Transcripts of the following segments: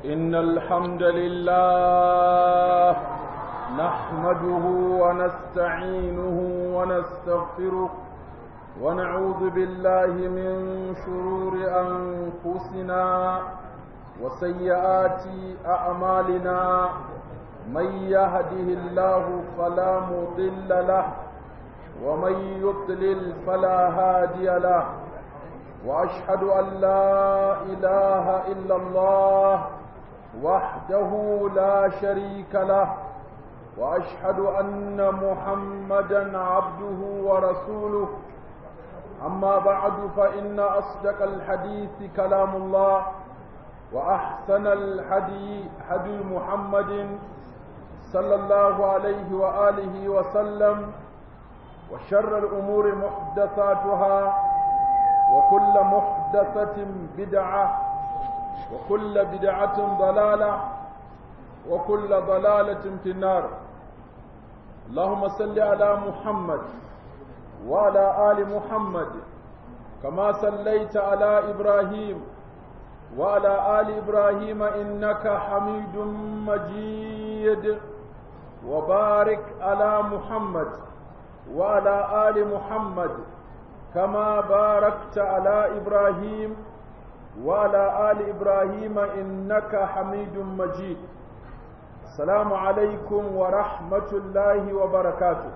إن الحمد لله نحمده ونستعينه ونستغفره ونعوذ بالله من شرور أنفسنا وسيئات أعمالنا من يهده الله فلا مضل له ومن يضلل فلا هادي له واشهد ان لا اله الا الله وحده لا شريك له واشهد ان محمدا عبده ورسوله اما بعد فان اصدق الحديث كلام الله واحسن الحدي هدي محمد صلى الله عليه واله وسلم وشر الامور محدثاتها وكل محدثة بدعة وكل بدعة ضلالة وكل ضلالة في النار اللهم صل على محمد وعلى آل محمد كما صليت على إبراهيم وعلى آل إبراهيم إنك حميد مجيد وبارك على محمد وعلى آل محمد كما باركت على إبراهيم وعلى آل إبراهيم إنك حميد مجيد السلام عليكم ورحمة الله وبركاته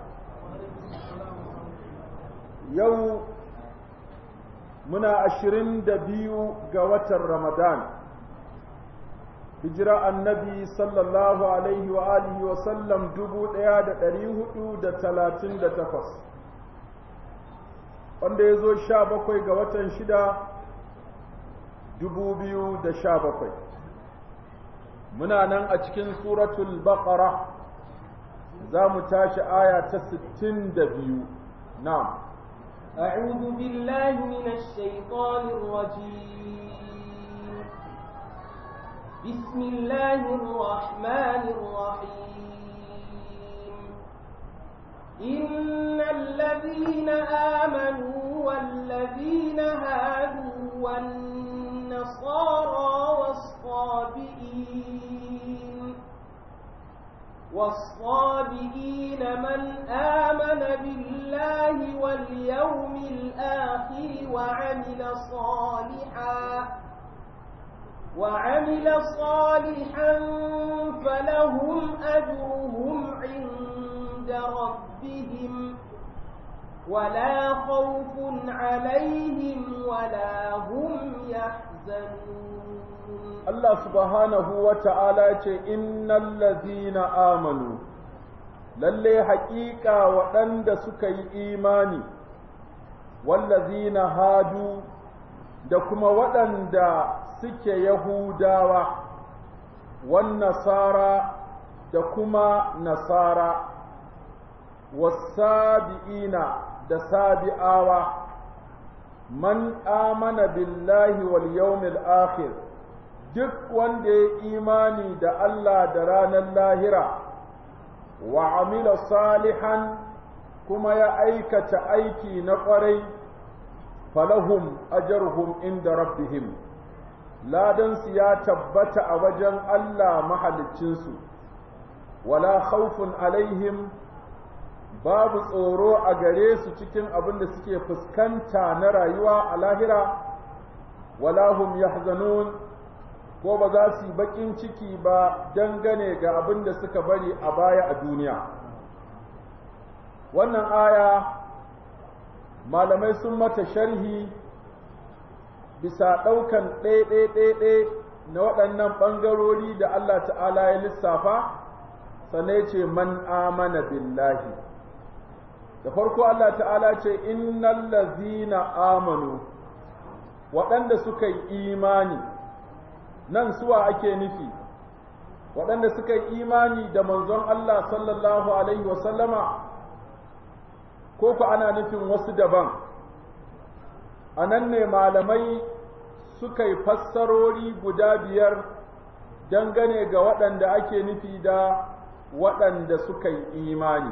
يوم منا أشرين دبيو قوة رمضان hijira annabi sallallahu alaihi wa alihi wa sallam dubu ɗaya da ɗari hudu da talatin da takwas wanda ya zo sha bakwai ga watan shida dubu biyu da sha bakwai muna nan a cikin suratul baqara za mu tashi aya ta sittin da biyu na'am أعوذ بالله من الشيطان الرجيم بسم الله الرحمن الرحيم إن الذين آمنوا والذين هادوا والنصارى والصابئين والصابئين من آمن بالله واليوم الآخر وعمل صالحاً وعمل صالحا فلهم أجرهم عند ربهم ولا خوف عليهم ولا هم يحزنون الله سبحانه وتعالى إن الذين آمنوا lalle haƙiƙa waɗanda suka yi imani wallazina hadu da kuma waɗanda suke Yahudawa, wan nasara da kuma nasara, wasabi'ina da sabi'awa, man amana billahi wal yawmil akhir duk wanda ya imani da Allah da ranar lahira, wa amila salihan kuma ya aikata aiki na ƙwarai. falahum ajarhum inda rabbihim ladansu ya tabbata a wajen Allah mahaliccinsu wala khawfun alaihim babu tsoro a gare su cikin abin da suke fuskanta na rayuwa a lahira wala hum yahzanun ko ba za su yi bakin ciki ba dangane ga abin da suka bari a baya a duniya wannan aya malamai sun mata sharhi bisa ɗaukan ɗaiɗaiɗaiɗai na waɗannan ɓangarori da Allah ta'ala ya lissafa sannan ce man amana billahi da farko Allah ta'ala ce innal lazina amanu waɗanda suka yi imani nan suwa ake nufi waɗanda suka yi imani da manzon Allah sallallahu alaihi wasallama ko ku ana nufin wasu daban a nan ne malamai suka yi fassarori guda biyar dangane ga waɗanda ake nufi da waɗanda suka yi imani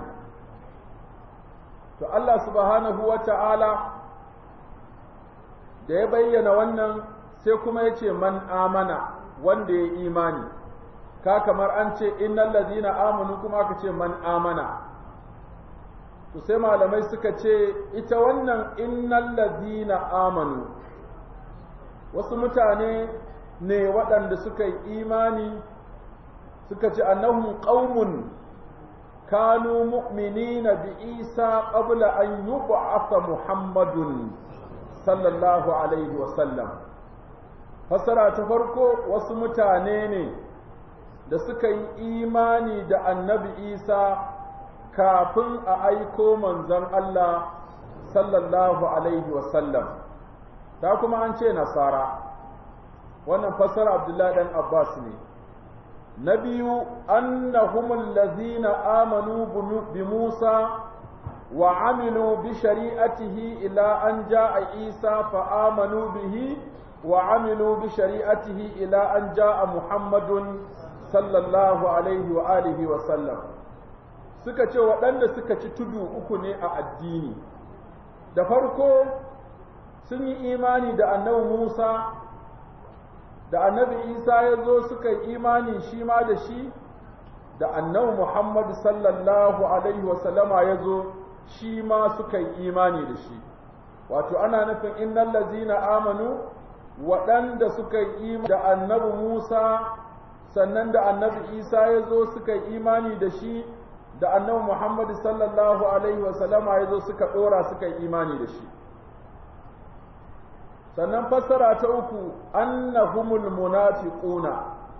to Allah subhanahu wa ta'ala da ya bayyana wannan sai kuma ya ce man amana wanda ya imani ka kamar an ce innal ladina amanu kuma aka ce man amana to sai malamai suka ce ita wannan innal ladina amanu wasu mutane ne waɗanda suka yi imani suka ce annahum qaumun kanu mu'minina bi isa qabla an yub'atha muhammadun sallallahu alaihi wa sallam fasara ta farko wasu mutane ne da suka yi imani da annabi isa kafin a aiko manzon Allah sallallahu alaihi wa sallam ta kuma an ce nasara wannan fassara abdullahi dan abbas ne na biyu annahumul lazina amanu bi musa wa amilu bi shari'atihi ila an ja'a isa fa amanu bihi wa amilu bi shari'atihi ila an ja'a muhammadun sallallahu alaihi wa alihi wa sallam suka ce waɗanda suka ci tudu uku ne a addini da farko sun yi imani da annabi Musa da annabi Isa ya zo suka yi imani shi ma da shi da annabi Muhammad sallallahu alaihi wasallama ya zo shi ma suka yi imani da shi wato ana nufin innal lazina amanu waɗanda suka yi imani da annabi Musa sannan da annabi Isa ya zo suka yi imani da shi da annabi Muhammad sallallahu alaihi wasallama ya zo suka ɗora suka yi imani da shi sannan fassara ta uku annahumul munafiquna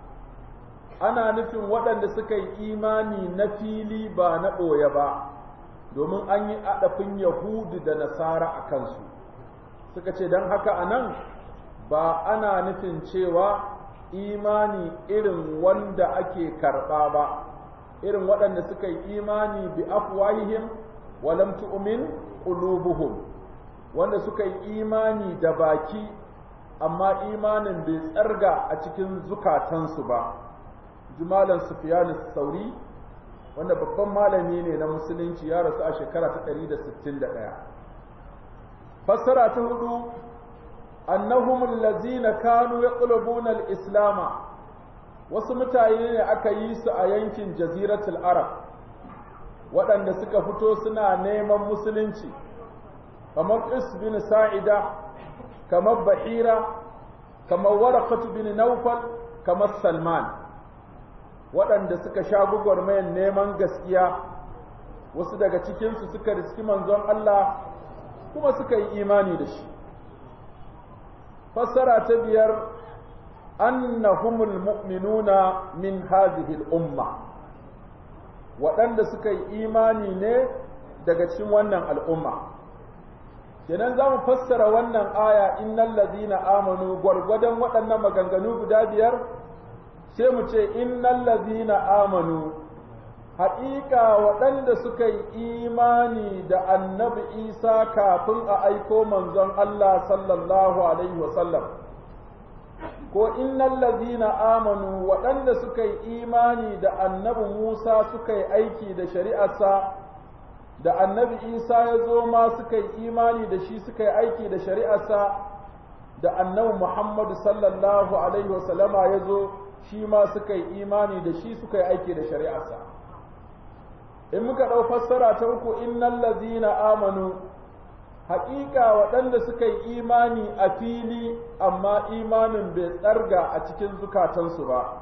ana nufin waɗanda suka yi imani na fili ba na ɓoye ba domin an yi aɗafin yahudu da nasara a kansu suka ce don haka a nan ba ana nufin cewa imani irin wanda ake karɓa ba irin waɗanda suka yi imani bi afwahihim walam tu'min qulubuhum wanda suka yi imani da baki amma imanin bai tsarga a cikin zukatansu ba jumalan sufyan sauri wanda babban malami ne na musulunci ya rasu a shekara ta 161 fassara ta hudu annahum allazina kanu yaqlubuna al-islama wasu mutane ne aka yi su a yankin jaziratul arab waɗanda suka fito suna neman musulunci kamar is bin sa'ida kamar bahira kamar warakatu bin naufal kamar salman waɗanda suka sha gwagwarmayan neman gaskiya wasu daga cikinsu suka riski manzon Allah kuma suka yi imani da shi fassara ta biyar annahumul mu'minuna min hadhihi al-umma waɗanda suka yi imani ne daga cikin wannan al'umma kenan za mu fassara wannan aya innal ladina amanu gwargwadon waɗannan maganganu guda biyar sai mu ce innal ladina amanu haƙiƙa waɗanda suka yi imani da annabi isa kafin a aiko manzon Allah sallallahu alaihi wasallam ko innal ladina amanu waɗanda suka yi imani da annabi Musa suka yi aiki da shari'arsa da annabi Isa ya zo ma suka yi imani da shi suka yi aiki da shari'arsa da annabi Muhammadu sallallahu alaihi wasallama ya zo shi ma suka yi imani da shi suka yi aiki da shari'arsa in muka ɗau fassara ta uku innal ladina amanu haƙiƙa waɗanda suka yi imani a fili amma imanin bai tsarga a cikin zukatansu ba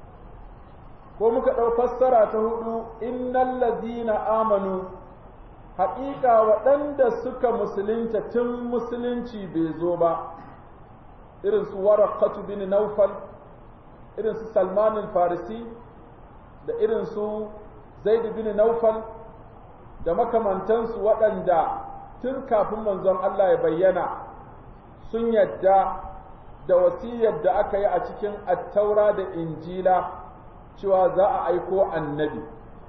ko muka ɗau fassara ta hudu innal ladina amanu haƙiƙa waɗanda suka musulunta tun musulunci bai zo ba irin su waraqatu bin naufal irin su salman farisi da irin su zaid bin naufal da makamantansu waɗanda tun kafin manzon Allah ya bayyana sun yadda da wasiyar da aka yi a cikin attaura da injila cewa za a aiko annabi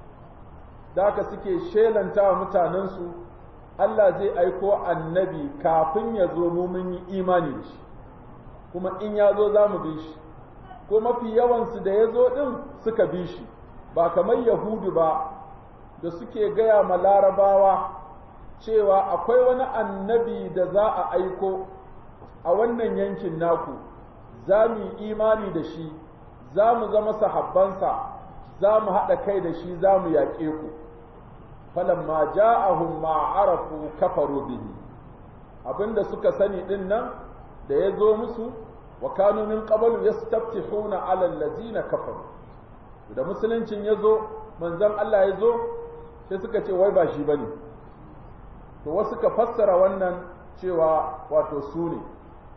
da aka suke shelanta wa mutanensu Allah zai aiko annabi kafin ya zo mu mun yi imani da shi kuma in ya zo za mu bi shi ko mafi yawansu da ya zo ɗin suka bi shi ba kamar yahudu ba da suke gaya ma larabawa cewa akwai wani annabi da za a aiko a wannan yankin naku za mu yi imani da shi za mu zama sahabbansa za mu haɗa kai da shi za mu yaƙe ku falamma ja'ahum ma arafu kafaru bihi abinda suka sani din nan da ya zo musu wa kanu min qablu yastaftihuna 'ala allazina kafaru da musuluncin ya zo manzon Allah ya zo sai suka ce wai ba shi bane to wasu ka fassara wannan cewa wato su ne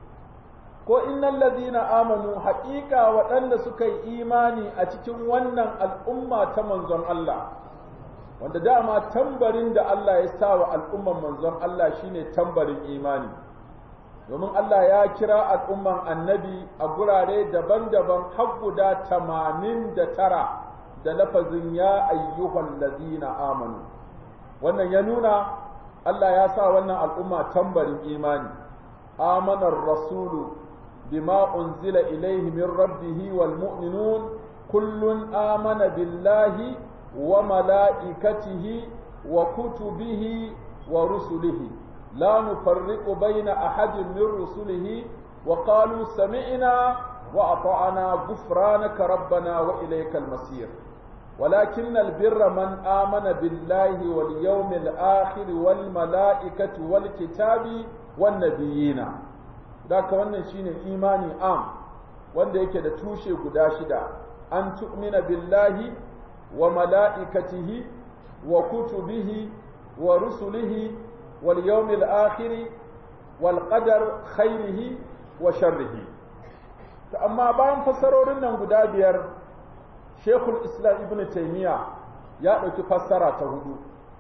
ko innal ladina amanu haƙiƙa waɗanda suka yi imani a cikin wannan al'umma ta manzon Allah wanda dama tambarin da Allah ya sa wa al'umman manzon Allah shine tambarin imani domin Allah ya kira al'umman annabi a gurare daban-daban har guda tamanin da tara da lafazin ya ayyuhan ladina amanu wannan ya nuna Allah ya sa wannan al'umma tambarin imani amanar rasulu bima unzila ilaihi min rabbihi wal mu'minun kullun amana billahi wa mala'ikatihi wa kutubihi wa rusulihi la nufarriqu baina ahadin min rusulihi wa qalu sami'na wa ata'na ghufranaka rabbana wa ilaykal masir ولكن البر من آمن بالله واليوم الآخر والملائكة والكتاب والنبيين ذاك wannan shine imani am wanda yake da tushe guda shida an tu'mina billahi wa mala'ikatihi wa kutubihi wa rusulihi wal yawmil akhir wal qadar khairihi wa sharrihi to amma bayan fasarorin nan guda biyar Shekul Islam Ibn Taymiyyah ya ɗauki fassara ta hudu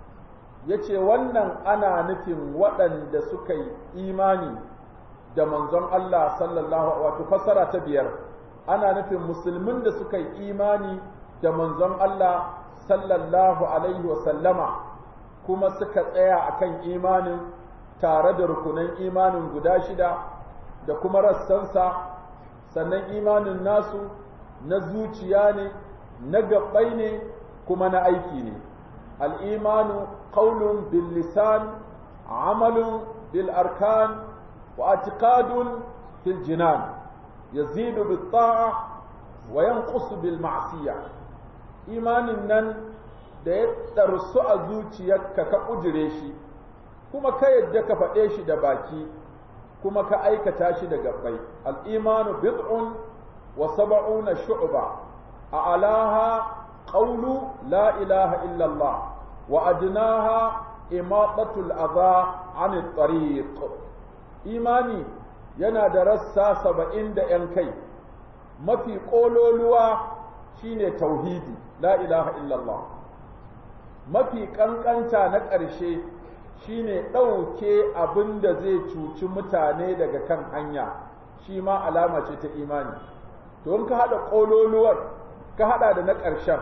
ya ce wannan ana nufin waɗanda suka yi imani da manzon Allah sallallahu wato fassara ta biyar ana nufin musulmin da suka yi imani da manzon Allah sallallahu alaihi wasallama kuma suka tsaya akan imanin tare da rukunan imanin guda shida da kuma rassansa sannan imanin nasu na zuciya ne na gabbai ne kuma na aiki ne al'imanu qaulun bil lisan amalun bil arkan wa atiqadun fil jinan yazidu bit ta'a wa yanqusu bil ma'siyah imanin nan da ya ɗarsu a zuciyarka ka ƙujire shi kuma ka yadda ka faɗe shi da baki kuma ka aikata shi da gabbai al'imanu bid'un wa saba'una shu'ba a alaha qawlu la ilaha illallah wa adnaha imatatul adha an tariq imani yana da rassa saba'in da ‘yan kai mafi ƙololuwa shine tauhidi la ilaha illallah mafi ƙanƙanta na ƙarshe shine ɗauke abin da zai cuci mutane daga kan hanya shi ma alama ce ta imani to in ka haɗa ƙololuwar ka haɗa da na ƙarshen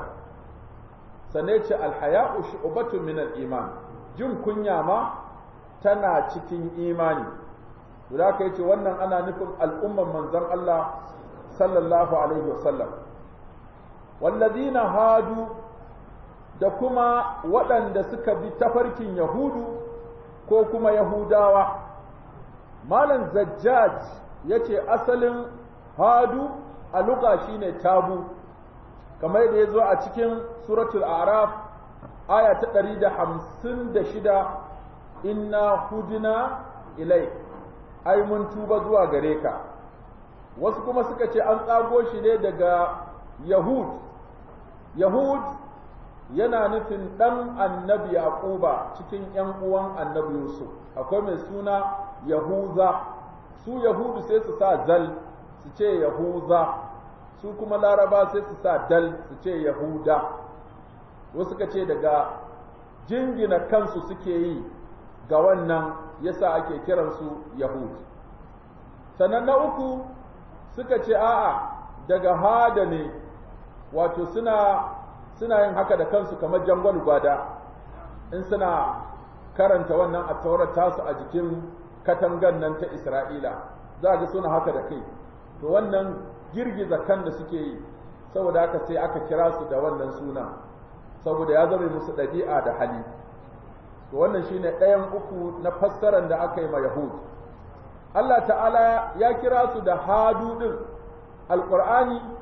sane ce alhaya'u shu'batun min al-iman jin kunya ma tana cikin imani to da ka yace wannan ana nufin al'umman manzon Allah sallallahu alaihi wasallam walladina hadu da kuma waɗanda suka bi tafarkin yahudu ko kuma yahudawa malam zajjaj yace asalin hadu a luga shine tabu kamar da ya zo a cikin suratul araf aya ta ɗari da hamsin da shida inna hudina ilai ai mun tuba zuwa gare ka wasu kuma suka ce an tsago shi ne daga yahud yahud yana nufin ɗan annabi yaquba cikin ‘yan uwan annabi yusuf akwai mai suna yahuza su yahudu sai su sa zal su ce yahuza su kuma laraba sai su sa dal su ce yahuda wasu suka ce daga jingina kansu suke yi ga wannan yasa ake kiransu yahud sannan na uku suka ce a'a daga hada ne wato suna suna yin haka da kansu kamar jangon gwada in suna karanta wannan a taurar tasu a jikin katangan nan ta isra'ila za ga suna haka da kai to wannan girgiza kan da suke yi saboda haka sai aka kira su da wannan suna saboda ya zama musu ɗabi'a da hali to wannan shine ɗayan uku na fassarar da aka yi ma yahud Allah ta'ala ya kira su da hadu din alqur'ani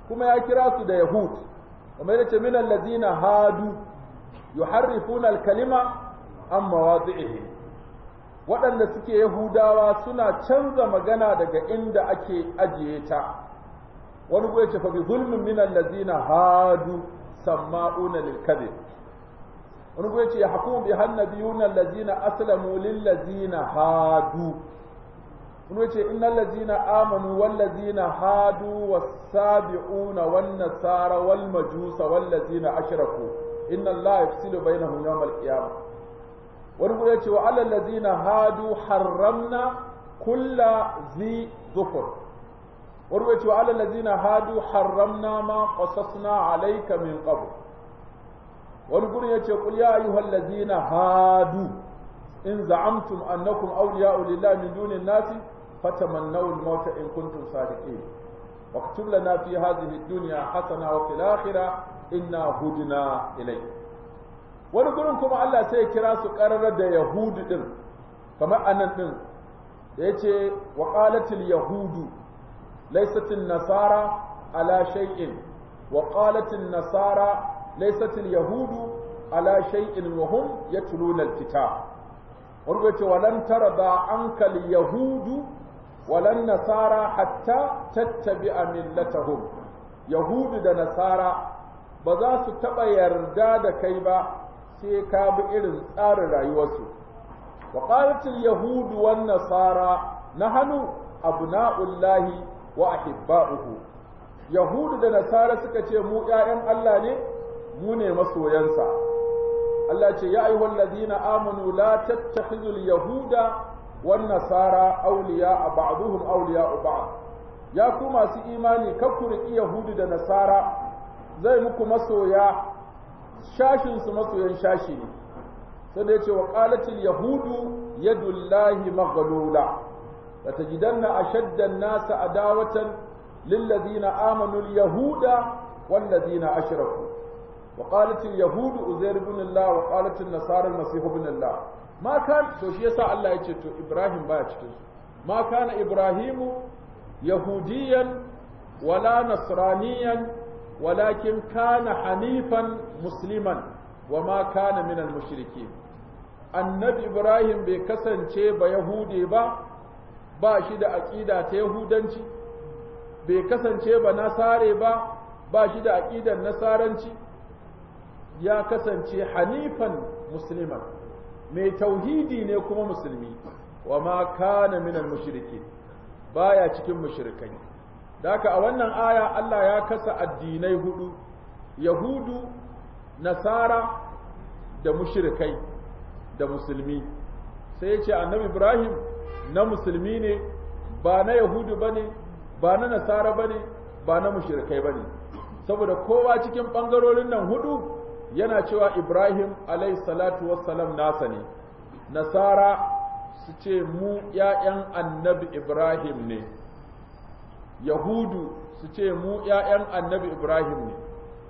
kuma ya kira su da yahud kamar yace min allazina hadu yuharrifuna al-kalima an mawadhihi waɗanda suke yahudawa suna canza magana daga inda ake ajiye ta wani gwe ce fa bi zulmin min allazina hadu samma'una lil kadhib wani gwe ce yahkumu bi hannabiyuna allazina aslamu lil ladzina hadu wani gwe ce innal ladzina amanu wal ladzina hadu was sabi'una wan nasara wal majusa wal ladzina ashraku inna allaha yafsilu bainahum yawm al qiyamah wani gwe ce wa alal ladzina hadu harramna kulla zi zufur warwace wa ala lazina hadu harramna ma qasasna alayka min qabl wani gurin yace qul ya ayyuhal lazina hadu in za'amtum annakum awliya'u lillahi min dunin nasi fatamannaw al-maut in kuntum sadiqin واكتب لنا في هذه الدنيا حسنة وفي الآخرة إنا هدنا إليك wani gurin kuma Allah sai ya kira su ƙarar da Yahudu ɗin kamar anan ɗin da ya ce wa ƙalatil Yahudu ليست النصارى على شيء وقالت النصارى ليست اليهود على شيء وهم يتلون الكتاب ورغت ولن ترضى عنك اليهود ولا النصارى حتى تتبع ملتهم يهود da nasara ba za su taɓa yarda da kai ba sai ka bi irin tsarin rayuwarsu wa qalatil yahudu wan nasara nahnu abna'ullahi wa ahibba'uhu yahudu da nasara suka ce mu ƴaƴan Allah ne mu ne masoyansa Allah ce ya ayyuhal ladina amanu la tattakhidul yahuda wan nasara awliya ba'dhum awliya ba'd ya ku masu imani kar ku riki yahudu da nasara zai muku masoya shashin su masoyan shashi ne sai da yace wa qalatil yahudu yadullahi maghlula لتجدن أشد الناس عداوة للذين آمنوا اليهود والذين أشركوا وقالت اليهود أزير بن الله وقالت النصارى المسيح بن الله ما كان to shi yasa Allah ya ce to Ibrahim baya cikin su ma kana Ibrahimu yahudiyan wala nasraniyan walakin kana hanifan musliman wa ma kana min al-mushrikeen annabi Ibrahim bai kasance ba yahudi ba ba shi da aƙida ta Yahudanci, bai kasance ba nasare ba, ba shi da aƙidar nasaranci, ya kasance hanifan musulman, mai tauhidi ne kuma musulmi, wa ma kana minal mushriki baya cikin mushrikai. Da haka a wannan aya Allah ya kasa addinai hudu, Yahudu, Nasara da mushrikai da musulmi. Sai ya ce annabi Ibrahim na musulmi ne ba na yahudu ba ne ba na nasara ba ne ba na mushrikai ba ne saboda kowa cikin ɓangarorin nan hudu yana cewa ibrahim salatu wassalam nasa ne nasara su ce mu ‘ya'yan annabi ibrahim ne yahudu su ce mu ‘ya'yan annabi ibrahim ne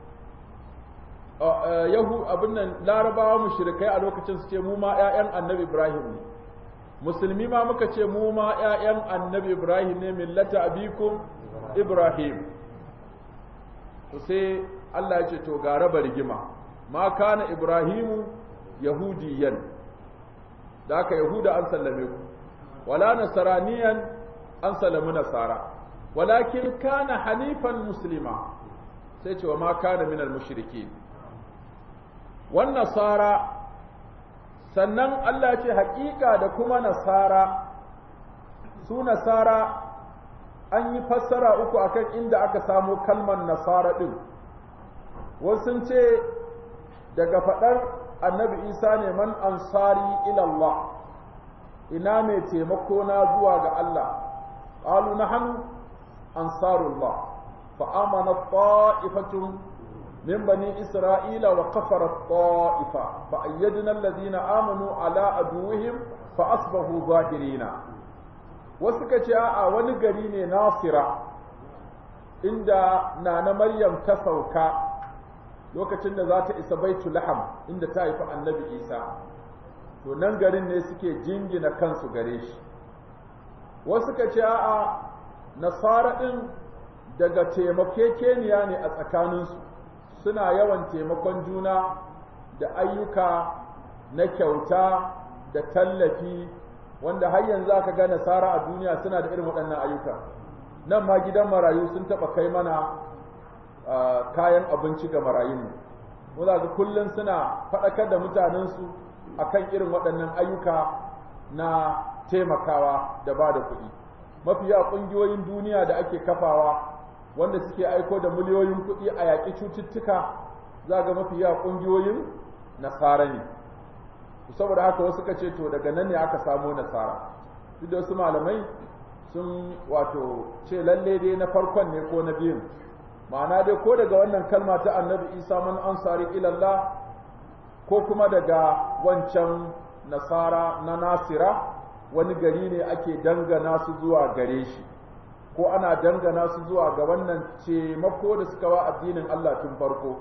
yahu abin nan larabawa mushrikai a lokacin su ce mu ma ‘ya'yan annabi ibrahim ne musulmi ma muka ce mu ma ‘ya'yan annabi Ibrahim ne millata abikum Ibrahim to sai Allah ya ce to ga raba rigima ma kana Ibrahimu yahudiyan da aka yahuda an sallame ku wala nasaraniyan an sallami nasara walakin kana hanifan muslima sai ce wa ma kana minal mushrikin wan nasara sannan Allah ce haƙiƙa da kuma nasara su nasara an yi fassara uku akan inda aka samu kalmar nasara ɗin wasu ce daga faɗar annabi isa ne man ansari ilallah ina mai taimako na zuwa ga Allah ƙalu na hannu ansarullah fa'amana ta'ifatun من بني إسرائيل وكفر الطائفة فأيدنا الذين آمنوا على عدوهم فأصبحوا ظاهرين وسكا جاء ونقرين ناصرة عند نانا مريم تسوكا lokacin da za ta isa baitu laham inda ta haifi annabi isa to nan garin ne suke jingina kansu gare shi wasu ka ce a'a nasara ɗin daga taimakekeniya ne a tsakaninsu suna yawan taimakon juna da ayyuka na kyauta da tallafi wanda har yanzu aka ga nasara a duniya suna da irin waɗannan ayyuka nan ma gidan marayu sun taɓa kai mana kayan abinci ga marayun mu za kullum suna faɗakar da mutanensu akan irin waɗannan ayyuka na taimakawa da ba da kuɗi mafiya ƙungiyoyin duniya da ake kafawa wanda suke aiko da miliyoyin kuɗi a yaƙi cututtuka za ga mafiya ƙungiyoyin nasara ne saboda haka wasu ka ce to daga nan ne aka samo nasara duk da wasu malamai sun wato ce lalle dai na farkon ne ko na biyun ma'ana dai ko daga wannan kalma ta annabi isa man ansari ilallah ko kuma daga wancan nasara na nasira wani gari ne ake dangana su zuwa gare shi ko ana dangana su zuwa ga wannan taimako da suka wa addinin Allah tun farko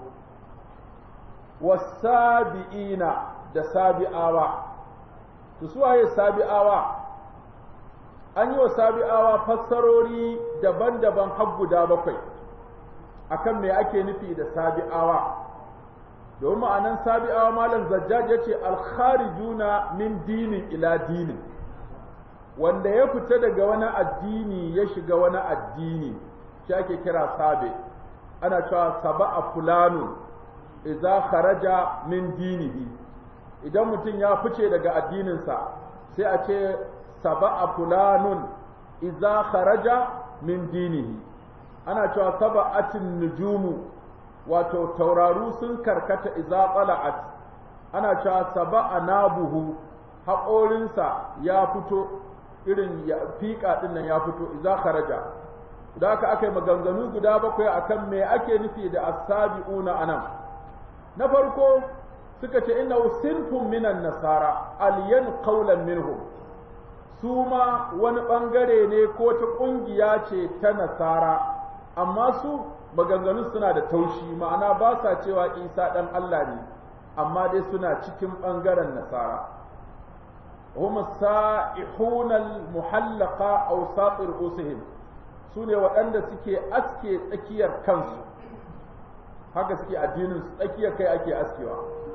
wasabi'ina da sabi'awa to suwaye sabi'awa an yi wa sabi'awa fassarori daban-daban har guda bakwai akan me ake nufi da sabi'awa domin ma'anan sabi'awa malam zajjaj ya ce alkharijuna min dinin ila dinin wanda ya fita daga wani addini ya shiga wani addini shi ake kira sabi ana cewa saba'a fulanun idza kharaja min dinihi idan mutum ya fice daga addininsa sai a ce saba'a fulanun idza kharaja min dinihi ana cewa saba'atin nujumu wato tauraru sun karkata idza qala'at ana cewa saba'a nabuhu haƙorinsa ya fito irin ya fiƙa ɗin nan ya fito idza kharaja da aka aka yi maganganu guda bakwai akan me ake nufi da as-sabi'una anan na farko suka ce inna sinfun minan nasara aliyan qawlan minhum su ma wani bangare ne ko ta kungiya ce ta nasara amma su maganganu suna da taushi ma'ana ba sa cewa isa dan Allah ne amma dai suna cikin bangaren nasara hum sa'ihuna al-muhallaqa aw satir usihim sune waɗanda suke aske tsakiyar kansu haka suke addinin su tsakiyar kai ake askewa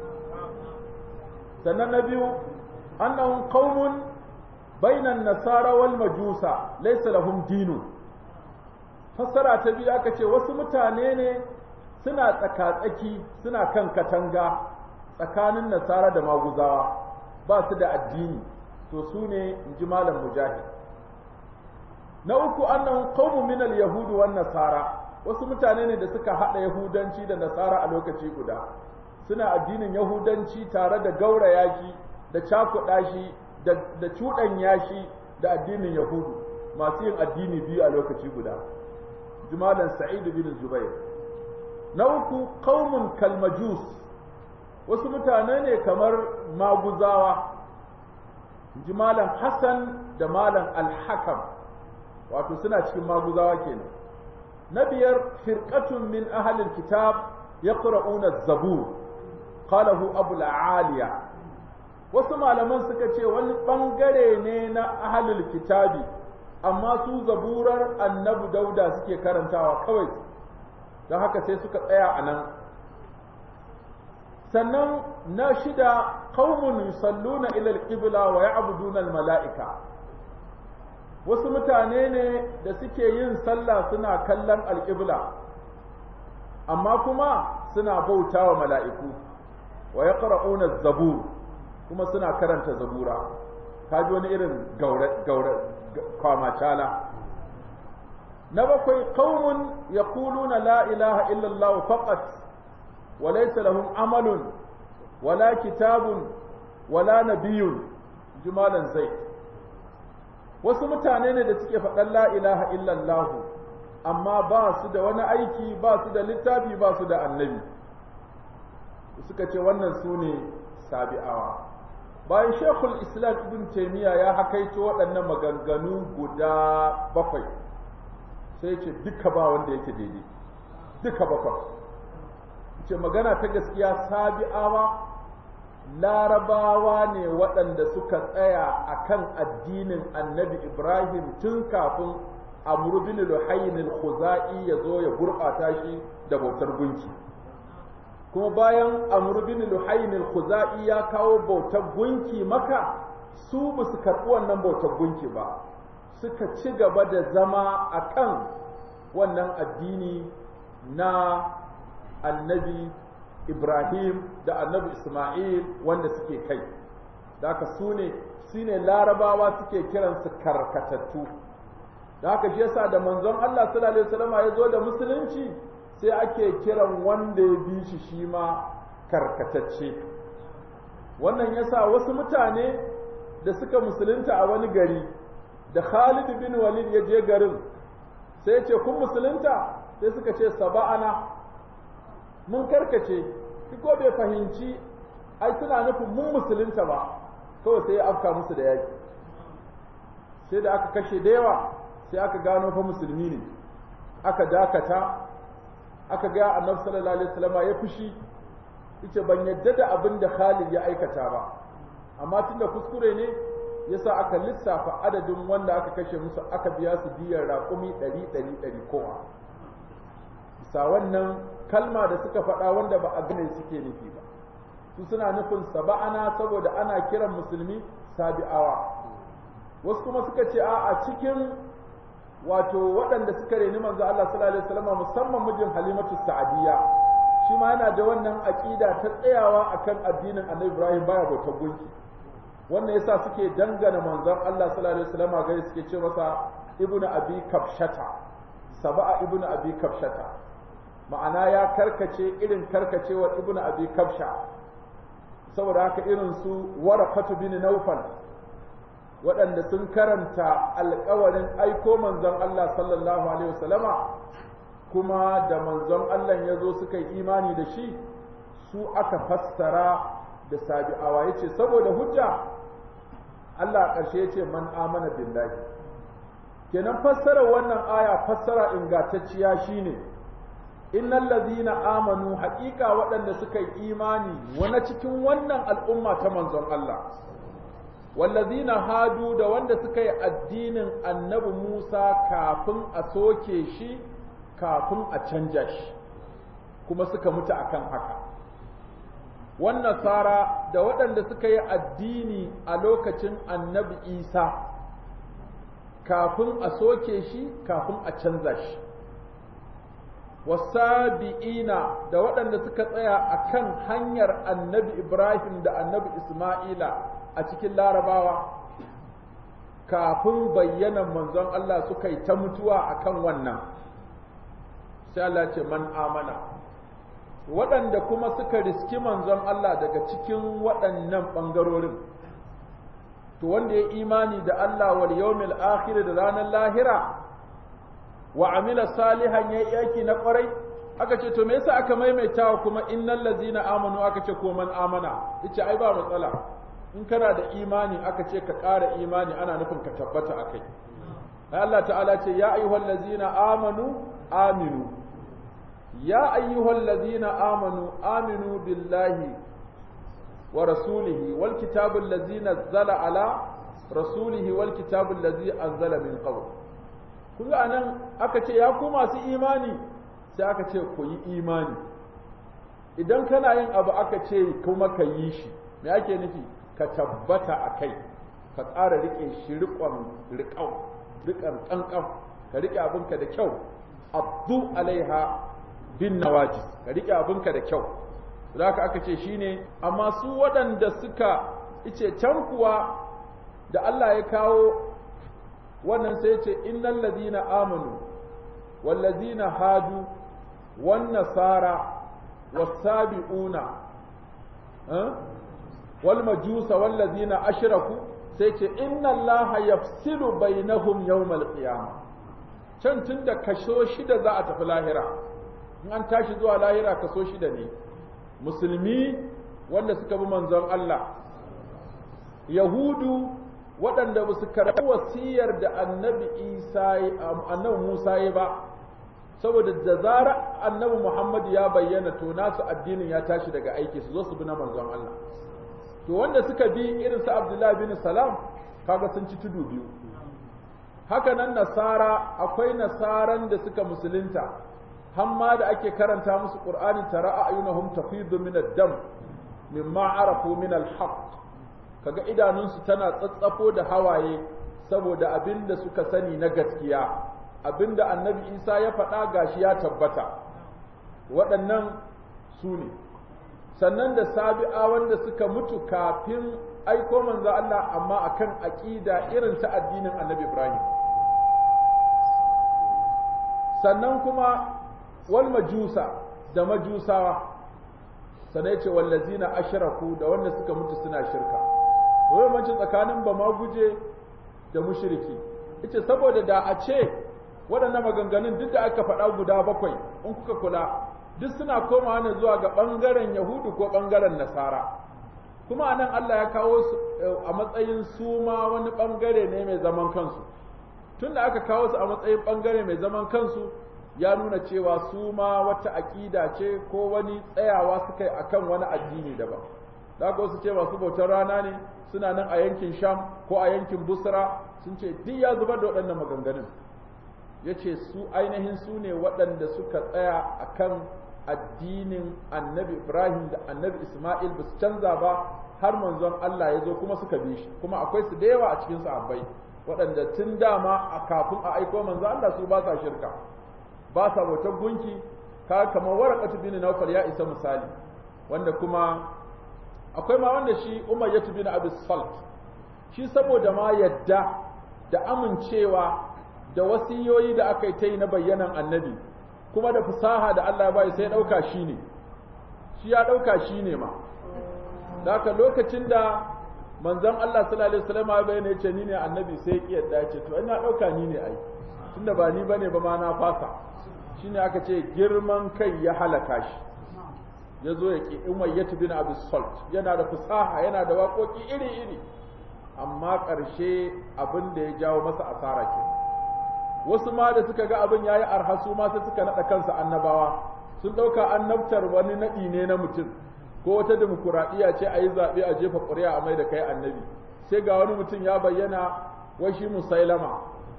sannan na biyu annahum qaumun bainan nasara wal majusa laysa lahum dinu fassara ta biyu aka ce wasu mutane ne suna tsakatsaki suna kan katanga tsakanin nasara da maguzawa ba su da addini to su ne in ji malam mujahid na uku annahum qaumun min al yahud wan nasara wasu mutane ne da suka hada yahudanci da nasara a lokaci guda suna addinin yahudanci tare da gauraya shi da cakuɗa shi da cuɗanya shi da addinin yahudu masu yin addini biyu a lokaci guda jumalan sa'id bin zubair na uku qaumun kalmajus wasu mutane ne kamar maguzawa jumalan hassan da malam alhakam wato suna cikin maguzawa kenan na biyar firqatun min ahlil kitab yaqra'una az-zabur qalahu abu aliya wasu malaman suka ce wani bangare ne na ahlul kitabi amma su zaburar annabi dauda suke karantawa kawai don haka sai suka tsaya a nan sannan na shida qaumun yusalluna ila al-qibla wa ya'buduna al-mala'ika wasu mutane ne da suke yin sallah suna kallon al-qibla amma kuma suna bautawa mala'iku wa yaqra'una az-zabur kuma suna karanta zabura kaji wani irin gaure gaure kwamacala na bakwai qaumun yaquluna la ilaha illa Allah faqat wa laysa lahum amalun wala kitabun wala nabiyyun jumalan zai wasu mutane ne da suke faɗan la ilaha illa Allah amma ba su da wani aiki ba su da littafi ba su da annabi suka ce wannan su ne sabi'awa bayan shekul islam ibn taimiyya ya hakaito waɗannan maganganu guda bakwai sai ce duka ba wanda yake daidai duka bakwai ce magana ta gaskiya sabi'awa larabawa ne waɗanda suka tsaya a kan addinin annabi ibrahim tun kafin amru bin luhayn al-khuzai ya zo ya gurbata shi da bautar gunki kuma bayan amru bin luhayn al-khuzai ya kawo bautar gunki maka su ba su karɓi wannan bautar gunki ba suka ci gaba da zama akan wannan addini na annabi Ibrahim da annabi Ismail wanda suke kai da haka su ne su ne larabawa suke kiransu karkatattu da haka shi yasa da manzon Allah sallallahu alaihi wasallam ya zo da musulunci sai ake kiran wanda ya bi shi shi ma karkatacce wannan yasa wasu mutane da suka musulunta a wani gari da Khalid bin Walid ya je garin sai ya ce kun musulunta sai suka ce saba'ana mun karkace shi ko bai fahimci ai suna nufin mun musulunta ba kawai sai ya afka musu da yaki sai da aka kashe da yawa sai aka gano fa musulmi ne aka dakata aka ga annabi sallallahu alaihi wasallam ya fushi yace ban yadda da abin da Khalid ya aikata ba amma tunda kuskure ne yasa aka lissafa adadin wanda aka kashe musu aka biya su diyar raƙumi 100 100 100 kowa bisa wannan kalma da suka faɗa wanda ba a gane suke nufi ba su suna nufin saba'ana saboda ana kiran musulmi sabi'awa wasu kuma suka ce a cikin wato waɗanda suka reni manzo Allah sallallahu alaihi wasallam musamman mijin Halimatu Sa'adiyya shi ma yana da wannan aqida ta tsayawa akan addinin Annabi Ibrahim baya bauta gunki wannan yasa suke dangana manzon Allah sallallahu alaihi wasallam gari suke ce masa ibnu abi kafshata saba'a ibnu abi kafshata ma'ana ya karkace irin karkacewar ibnu abi kafsha saboda haka irin su waraqatu bin naufal waɗanda sun karanta alƙawarin aiko manzon Allah sallallahu alaihi wasallama kuma da manzon Allah ya zo suka yi imani da shi su aka fassara da sabi'awa yace saboda hujja Allah ƙarshe yace man amana billahi kenan fassarar wannan aya fassara ingantacciya shine innal ladhina amanu haqiqa waɗanda suka yi imani wani cikin wannan al'umma ta manzon Allah wallazina hadu da wanda suka yi addinin annabi Musa kafin a soke shi kafin a canja shi kuma suka mutu akan haka wannan sara da waɗanda suka yi addini a lokacin annabi Isa kafin a soke shi kafin a canza shi wasabi'ina da waɗanda suka tsaya akan hanyar annabi Ibrahim da annabi Isma'ila a cikin larabawa kafin bayyanan manzon Allah suka yi ta mutuwa akan wannan sai Allah ce man amana waɗanda kuma suka riski manzon Allah daga cikin waɗannan ɓangarorin to wanda ya imani da Allah wal yawmil akhir da ranar lahira wa amila salihan yayi aiki na ƙwarai aka ce to me yasa aka maimaitawa kuma innal ladzina amanu aka ce ko man amana yace ai ba matsala in kana da imani aka ce ka ƙara imani ana nufin ka tabbata a kai Allah ta'ala ce ya ayyuhal ladzina amanu aminu ya ayyuhal ladzina amanu aminu billahi wa rasulihi wal kitabul ladzi nazzala ala rasulihi wal kitabul ladzi anzala min qabl kun ga anan aka ce ya ku masu imani sai aka ce ku yi imani idan kana yin abu aka ce kuma ka yi shi me ake nufi ka tabbata a kai ka ƙara riƙe shi riƙon riƙau riƙon ƙanƙan ka riƙe abinka da kyau abdu alaiha bin nawajis ka riƙe abinka da kyau da haka aka ce shine amma su waɗanda suka ice can kuwa da Allah ya kawo wannan sai ce innal ladina amanu wal ladina hadu wan nasara was sabiuna wal majusa wal ladina ashraku sai ce inna allaha yafsilu bainahum yawmal qiyamah can tunda kaso shida za a tafi lahira in an tashi zuwa lahira kaso shida ne musulmi wanda suka bi manzon Allah yahudu waɗanda ba su karɓi wasiyar da annabi isa annabi musa ya ba saboda da zara annabi muhammad ya bayyana to nasu addinin ya tashi daga aiki su zo su bi na manzon Allah to wanda suka bi irin su abdullahi bin salam kaga sun ci tudu biyu haka nan nasara akwai nasaran da suka musulunta hamma da ake karanta musu qur'ani tara ayunahum tafidu min ad-dam mimma arafu min al-haqq kaga idanunsu tana tsatsafo da hawaye saboda abinda suka sani na gaskiya abinda annabi Isa ya faɗa gashi ya tabbata waɗannan su ne sannan da sabi'a wanda suka mutu kafin aiko manzo Allah amma akan aqida irin ta addinin Annabi Ibrahim sannan kuma wal majusa da majusawa sanai ce wallazina ashraku da wanda suka mutu suna shirka wai mancin tsakanin ba ma guje da mushriki yace saboda da a ce waɗannan maganganun duk da aka faɗa guda bakwai in kuka kula duk suna komawa ne zuwa ga ɓangaren Yahudu ko ɓangaren Nasara. Kuma anan Allah ya kawo su a matsayin su ma wani ɓangare ne mai zaman kansu. Tun da aka kawo su a matsayin ɓangare mai zaman kansu ya nuna cewa su ma wata aƙida ce ko wani tsayawa suka yi a kan wani addini daban. Da aka wasu ce masu bautar rana ne suna nan a yankin Sham ko a yankin Busra sun ce duk ya zubar da waɗannan maganganun. Ya ce su ainihin su ne waɗanda suka tsaya a kan addinin annabi Ibrahim da annabi Ismail ba su canza ba har manzon Allah ya zo kuma suka bi shi kuma akwai su da yawa a cikin sahabbai waɗanda tun dama a kafin a aiko manzon Allah su ba sa shirka ba sa bautar gunki ka kamar waraqatu bin Nawfal ya isa misali wanda kuma akwai ma wanda shi Umayyah bin Abi Salt shi saboda ma yadda da amincewa da wasiyoyi da aka yi ta yi na bayyanan annabi kuma da fasaha da Allah ya bai sai ɗauka shi ne shi ya ɗauka shi ne ma haka lokacin da manzon Allah sallallahu alaihi wasallam ya bayyana yace ni ne annabi sai ya yadda ya ce to ina ɗauka ni ne ai tunda ba ni bane ba ma na fasa shine aka ce girman kai ya halaka shi ya zo ya ki umayyatu bin abi salt yana da fasaha yana da waƙoƙi iri iri amma ƙarshe abin da ya jawo masa asara kenan wasu ma da suka ga abin yayi arha su ma sai suka nada kansa annabawa sun dauka annabtar wani nadi ne na mutum ko wata demokuraɗiyya ce a yi zaɓe a jefa ƙuri'a a mai da kai annabi sai ga wani mutum ya bayyana wai shi musailama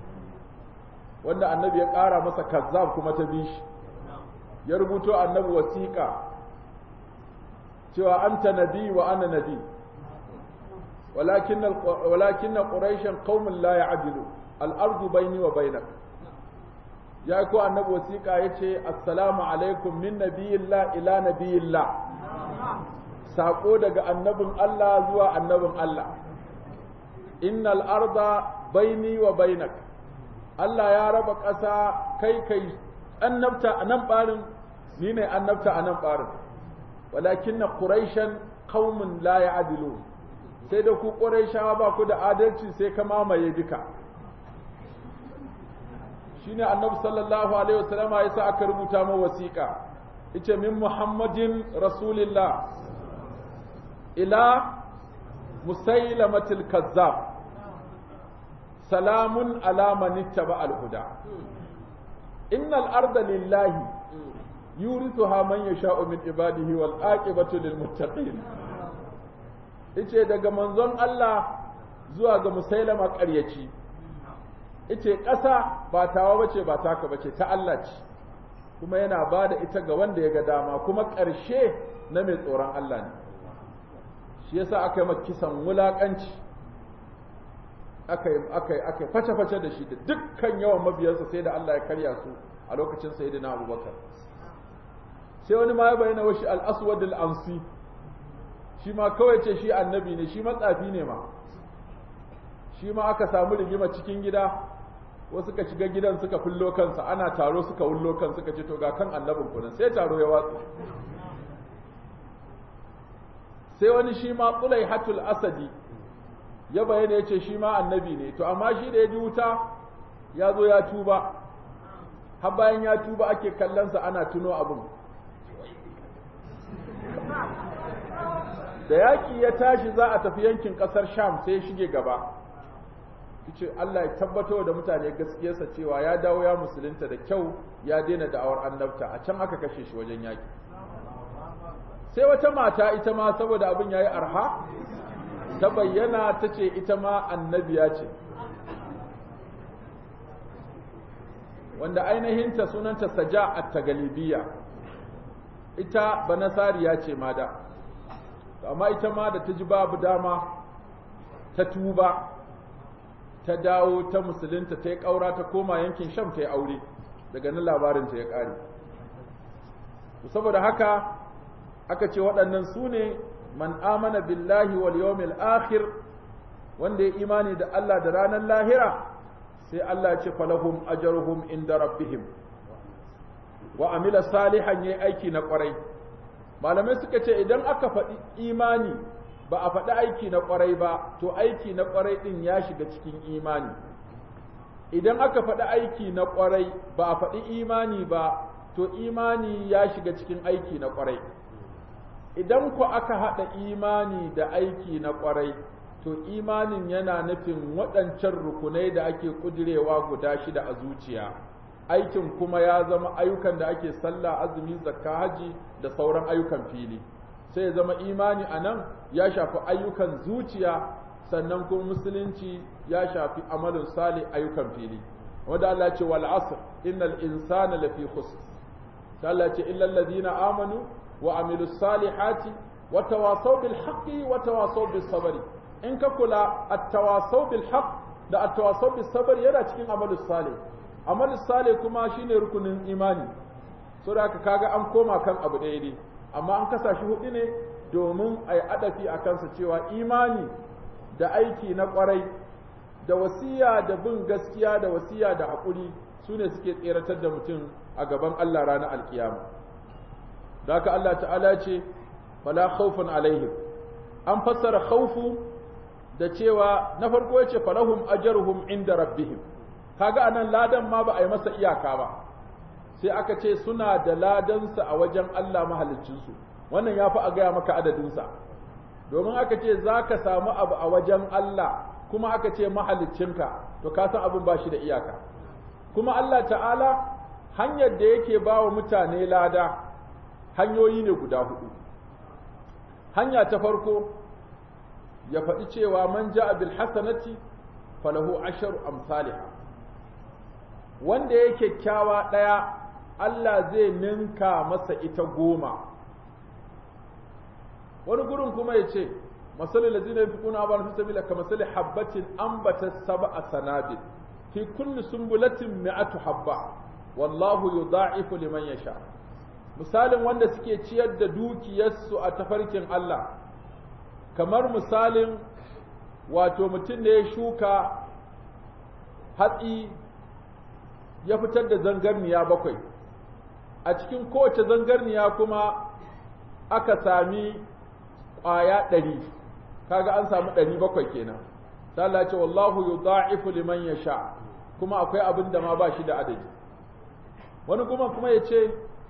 wanda annabi ya ƙara masa kazzab kuma ta bi shi ya rubuto annabi wasiƙa cewa anta nabi wa ana nabi walakin walakin quraishan qaumun la ya'dilu al'ardu baini wa bainak ya ko annabi wasiƙa ya ce assalamu alaikum min nabiyillah ila nabiyillah saƙo daga annabin Allah zuwa annabin Allah innal arda baini wa bainak Allah ya raba ƙasa kai kai annabta a nan ɓarin ni ne annabta a nan ɓarin walakin na ƙuraishan qaumun la ya'dilu sai da ku ƙuraishawa ba ku da adalci sai ka mamaye duka shine annabi sallallahu alaihi wasallam ya sa aka rubuta mu wasiƙa yace min muhammadin rasulillah ila musailamatil kazzab salamun ala man ittaba al huda innal arda lillahi yurithuha man yasha'u min ibadihi wal aqibatu lil muttaqin yace daga manzon Allah zuwa ga musailama ƙaryaci ita ƙasa ba tawa bace ba taka bace ta Allah ce kuma yana ba da ita ga wanda ya ga dama kuma ƙarshe na mai tsoron Allah ne shi yasa aka yi kisan wulaƙanci aka yi aka yi aka face-face da shi da dukkan yawan mabiyansa sai da Allah ya karya su a lokacin sayyidina Abubakar sai wani ma ya bayyana wa shi al-aswad al-ansi shi ma kawai ce shi annabi ne shi matsafi ne ma shi ma aka samu rigima cikin gida wasu suka shiga gidan suka fullo kansa ana taro suka wullo kan suka ce to ga kan annabin kunan sai taro ya watsu sai wani shi ma tsulai hatul asadi ya bayyana ya ce shi ma annabi ne to amma shi da ya ji wuta ya zo ya tuba har bayan ya tuba ake kallonsa ana tuno abin da yaƙi ya tashi za a tafi yankin ƙasar sham sai ya shige gaba ce Allah ya tabbatar da mutane gaskiyarsa cewa ya dawo ya musulunta da kyau ya daina da'awar annabta a can aka kashe shi wajen yaƙi sai wata mata ita ma saboda abin yayi arha ta bayyana ta ce ita ma annabiya ce wanda ainihinta sunanta saja at-tagalibiyya ita banasariya ce ma da amma ita ma da ta ji babu dama ta tuba ta dawo ta musulunta ta yi ƙaura ta koma yankin sham ta yi aure daga nan labarinta ya ƙare saboda haka aka ce waɗannan su ne man amana billahi wal yawmil akhir wanda ya imani da Allah da ranar lahira sai Allah ya ce falahum ajruhum inda rabbihim wa amila salihan yayi aiki na ƙwarai malamai suka ce idan aka faɗi imani ba a faɗi aiki na ƙwarai ba to aiki na ƙwarai ɗin ya shiga cikin imani idan aka faɗi aiki na ƙwarai ba a faɗi imani ba to imani ya shiga cikin aiki na ƙwarai idan ku aka haɗa imani da aiki na ƙwarai to imanin yana nufin waɗancan rukunai da ake ƙudirewa guda shida a zuciya aikin kuma ya zama ayyukan da ake sallah azumi zakka haji da sauran ayyukan fili sai ya zama imani a nan ya shafi ayyukan zuciya sannan kuma musulunci ya shafi amalin sali ayyukan fili wanda Allah ce wal asr innal insana lafi khusr sai Allah ce illal ladina amanu wa amilus salihati wa tawasaw bil haqqi wa tawasaw bis sabri in ka kula at-tawasaw bil haqq da at-tawasaw bis sabr yana cikin amalus salih amalus salih kuma shine rukunin imani saboda haka kaga an koma kan abu ɗaya ne amma an kasa shi hudu ne domin a yi adafi a kansa cewa imani da aiki na kwarai da wasiya da bin gaskiya da wasiya da haƙuri su ne suke tseratar da mutum a gaban Allah ranar alkiyama da haka Allah ta'ala ce fala khawfun alaihim an fassara khawfu da cewa na farko yace falahum ajruhum inda rabbihim kaga anan ladan ma ba a yi masa iyaka ba sai aka ce suna da ladansa a wajen Allah mahaliccinsu wannan ya fi a gaya maka adadinsa domin aka ce za ka samu abu a wajen Allah kuma aka ce mahaliccinka to ka san abin ba shi da iyaka kuma Allah ta'ala hanyar da yake ba wa mutane lada hanyoyi ne guda hudu hanya ta farko ya faɗi cewa man ja'a bil hasanati falahu asharu amsalha wanda ya kyakkyawa ɗaya Allah zai ninka masa ita goma wani gurin kuma ya ce masalin lazina ya fi kuna abin fi sabila ka masalin habbatin ambata saba a sanabil fi kulli sumbulatin mi'atu habba wallahu yudha'ifu liman yasha misalin wanda suke ciyar da dukiyarsu a tafarkin Allah kamar misalin wato mutum da ya shuka hatsi ya fitar da zangarniya bakwai a cikin kowace zangarniya kuma aka sami ƙwaya ɗari kaga an samu ɗari bakwai kenan sai Allah ce wallahu yudha'ifu liman yasha kuma akwai abin da ma ba shi da adadi wani kuma kuma ya ce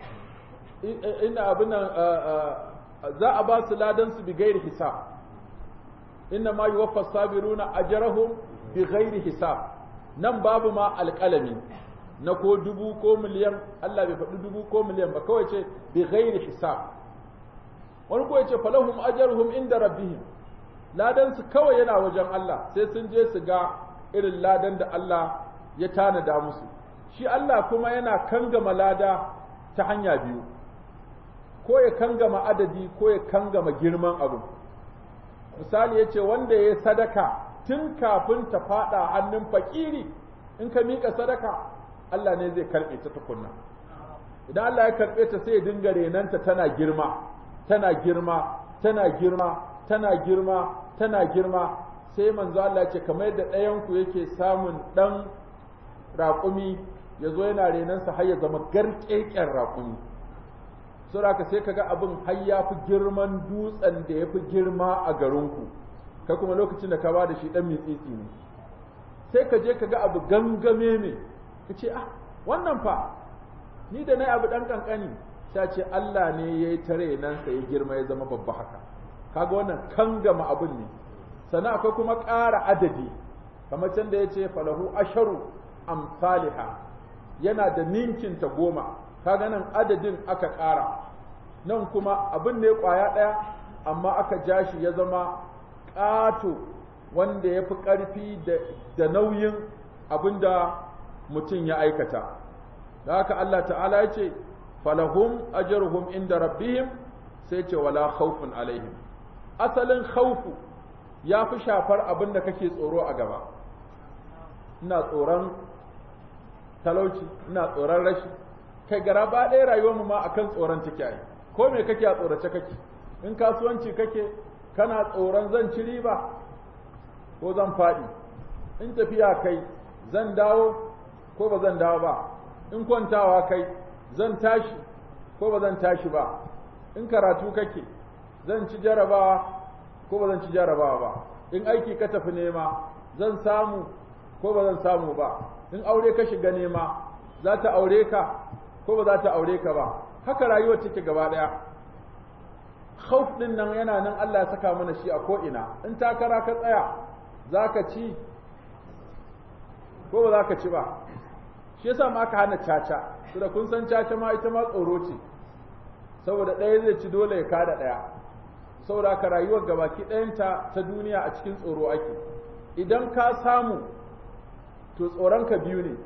ina abin nan za a ba su ladan su bi gairi hisab inna ma yuwaffa sabiruna ajrahum bi gairi hisab nan babu ma alƙalami na ko dubu ko miliyan Allah bai faɗi dubu ko miliyan ba kawai ce bi ghairi hisab wani ko yace falahum ajruhum inda rabbihim ladan su kawai yana wajen Allah sai sun je su ga irin ladan da Allah ya tanada musu shi Allah kuma yana kangama lada ta hanya biyu ko ya kangama adadi ko ya kangama girman abu misali yace wanda ya sadaka tun kafin ta fada hannun fakiri in ka mika sadaka Allah ne zai karɓe ta tukunna idan Allah ya karɓe ta sai ya dinga renanta tana girma tana girma tana girma tana girma tana girma sai manzo Allah ya ce kamar yadda ɗayan ku yake samun ɗan raƙumi ya zo yana renansa har ya zama garƙeƙen raƙumi saboda ka sai kaga abin har ya fi girman dutsen da ya fi girma a garinku kai kuma lokacin da ka ba da shi ɗan mitsitsi ne sai ka je ka ga abu gangame ne ka ce ah wannan fa ni da na abu dan kankani sai ce Allah ne ya yi tare nan sai ya girma ya zama babba haka kaga wannan kangama abun ne sannan akwai kuma ƙara adadi kamar can da ya ce falahu asharu amsaliha yana da ninkin ta goma kaga nan adadin aka ƙara nan kuma abin ne ƙwaya ɗaya amma aka ja shi ya zama ƙato wanda ya fi ƙarfi da nauyin abin da mutum ya aikata da haka Allah ta'ala ya ce falahum ajruhum inda rabbihim sai ce wala khawfun alaihim asalin khawfu ya fi shafar abin da kake tsoro a gaba ina tsoron talauci ina tsoron rashi kai gara ba ɗaya rayuwar mu ma akan tsoron take ai ko me kake a tsorace kake in kasuwanci kake kana tsoron zan ci riba ko zan faɗi in tafiya kai zan dawo ko ba zan dawo ba in kwantawa kai zan tashi ko ba zan tashi ba in karatu kake zan ci jarabawa ko ba zan ci jarabawa ba in aiki ka tafi nema zan samu ko ba zan samu ba in aure ka shiga nema za ta aure ka ko ba za ta aure ka ba haka rayuwar take gaba daya khauf din nan yana nan Allah ya saka mana shi a ko ina in takara ka tsaya zaka ci ko ba za ka ci ba shi yasa ma aka hana caca da kun san caca ma ita ma tsoro ce saboda ɗaya zai ci dole ya kada ɗaya saboda haka rayuwar gabaki ɗayanta ta duniya a cikin tsoro ake idan ka samu to tsoronka biyu ne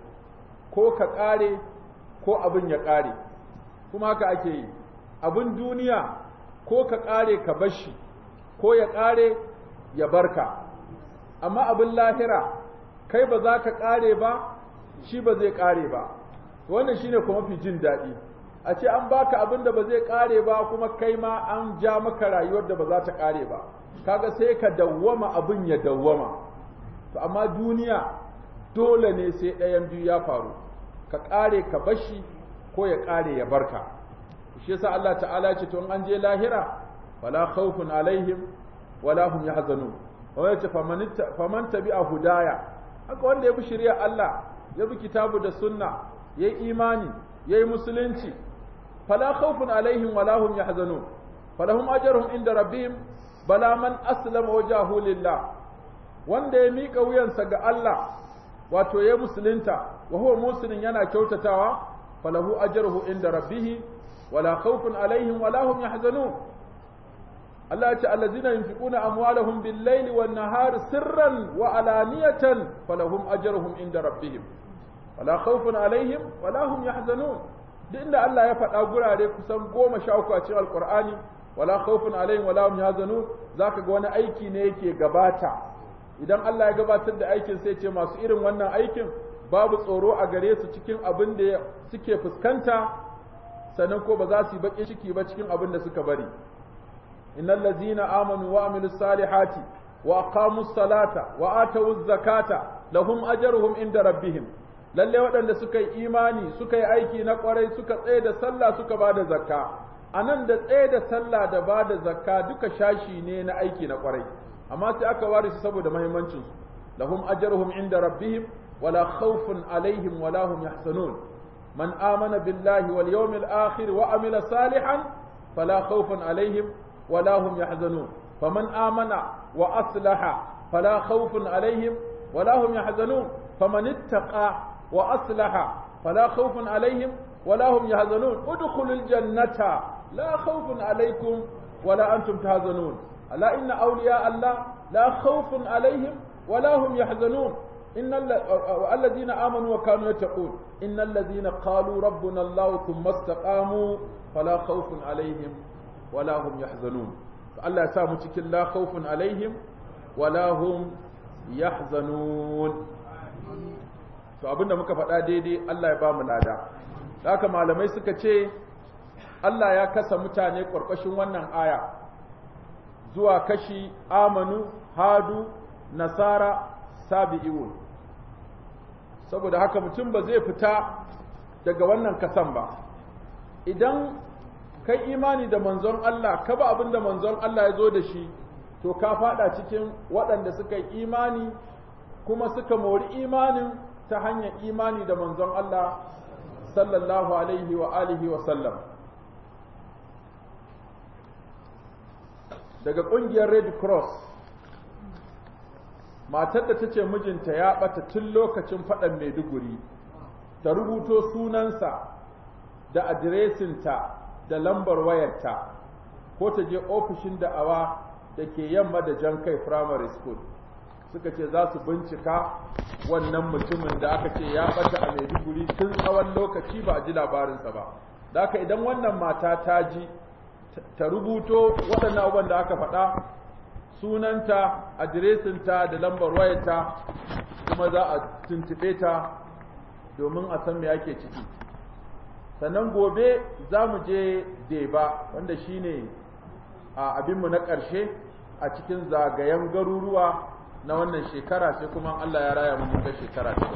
ko ka ƙare ko abin ya ƙare kuma haka ake yi abin duniya ko ka ƙare ka bashi ko ya ƙare ya barka amma abin lahira kai ba za ka ƙare ba shi ba zai ƙare ba wannan shine kuma fi jin daɗi a ce an baka abin da ba zai ƙare ba kuma kai ma an ja maka rayuwar da ba za ta ƙare ba kaga sai ka dawwama abin ya dawwama to amma duniya dole ne sai ɗayan biyu ya faru ka ƙare ka bashi ko ya ƙare ya barka shi yasa Allah ta'ala ce to an je lahira wala khawfun alaihim wala hum yahzanun wa yace faman tabi'a hudaya haka wanda ya bi shari'a Allah ya bi kitabu da sunna yayi imani yayi musulunci fala khawfun alaihim wala hum yahzanun falahum ajruhum inda rabbihim bala man aslama wajahu lillah wanda ya mika wuyansa ga Allah wato ya musulunta wa huwa muslimin yana kyautatawa falahu ajruhu inda rabbih wala khawfun alaihim wala hum yahzanun Allah ya ce allazina yunfiquna amwalahum bil-laili wan-nahari sirran wa alaniyatan falahum ajruhum inda rabbihim wala khawfun alaihim wala hum yahzanun duk inda Allah ya faɗa gurare kusan goma sha uku a cikin alqur'ani wala khawfun alaihim wala hum yahzanun zaka ga wani aiki ne yake gabata idan Allah ya gabatar da aikin sai ce masu irin wannan aikin babu tsoro a gare su cikin abin da suke fuskanta sannan ko ba za su yi baƙin ciki ba cikin abin da suka bari innal ladzina amanu wa amilus salihati wa aqamus salata wa atawuz zakata lahum ajruhum inda rabbihim lalle waɗanda suka yi imani suka yi aiki na ƙwarai suka tsaye da sallah suka ba da zakka anan da tsaye da sallah da ba da zakka duka shashi ne na aiki na ƙwarai amma sai aka ware su saboda muhimmancin su lahum ajruhum inda rabbihim wala khawfun alaihim wala hum yahzanun man amana billahi wal yawmil akhir wa amila salihan fala khawfun alaihim wala hum yahzanun faman amana wa aslaha fala khawfun alaihim wala hum yahzanun faman ittaqa wa aslaha fala khawfun alaihim wala hum yahzanun udkhulul jannata la khawfun alaikum wala antum tahzanun ألا إن أولياء الله لا خوف عليهم ولا هم يحزنون إن الذين آمنوا وكانوا يتقون إن الذين قالوا ربنا الله ثم استقاموا فلا خوف عليهم ولا هم يحزنون الله يسامو cikin لا خوف عليهم ولا هم يحزنون to abinda muka faɗa daidai Allah ya ba mu lada haka malamai suka ce Allah ya kasa mutane ƙarƙashin wannan aya zuwa kashi amanu hadu nasara sabi'un saboda haka mutum ba zai fita daga wannan kasan ba idan kai imani da manzon Allah ka ba abin da manzon Allah ya zo da shi to ka fada cikin waɗanda suka yi imani kuma suka mori imanin ta hanyar imani da manzon Allah sallallahu alaihi wa alihi wa sallam daga ƙungiyar red cross matar da ta ce mijinta ya ɓata tun lokacin faɗan maiduguri ta rubuto sunansa da adiresinta da lambar wayarta ko ta je ofishin da'awa da ke yamma da jan kai primary school suka ce za su bincika wannan mutumin da aka ce ya bata a Maiduguri tun tsawon lokaci ba a ji labarinsa ba da haka idan wannan mata ta ji ta rubuto waɗannan abubuwan da aka faɗa sunanta adiresinta da lambar wayarta kuma za a tuntuɓe ta domin a san me ake ciki sannan gobe za mu je deba wanda shine a abinmu na ƙarshe a cikin zagayen garuruwa na wannan shekara sai kuma Allah ya raya mun ga shekara ta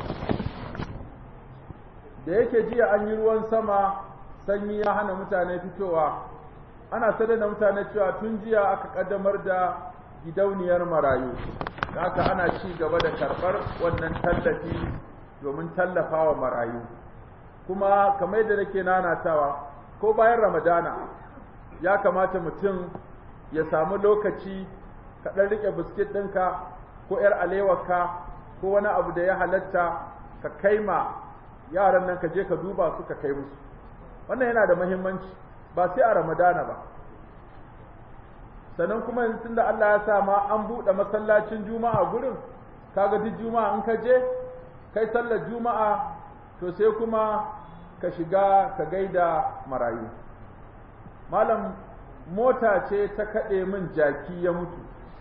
da yake jiya an yi ruwan sama sanyi ya hana mutane fitowa ana sadar da mutane cewa tun jiya aka kaddamar da gidauniyar marayu haka ana ci gaba da karɓar wannan tallafi domin tallafawa marayu kuma kamar yadda nake nanatawa ko bayan ramadana ya kamata mutum ya samu lokaci ka ɗan riƙe biskit ɗinka ko ‘yar alewarka ko wani abu da ya halatta ka kai ma yaran nan ka je ka duba su ka kai musu wannan yana da muhimmanci ba sai a ramadana ba sannan kuma yanzu tunda Allah ya sa ma an buɗe masallacin juma'a gurin kaga duk juma'a in ka je kai sallar juma'a to sai kuma ka shiga ka gaida marayu malam mota ce ta kaɗe min jaki ya mutu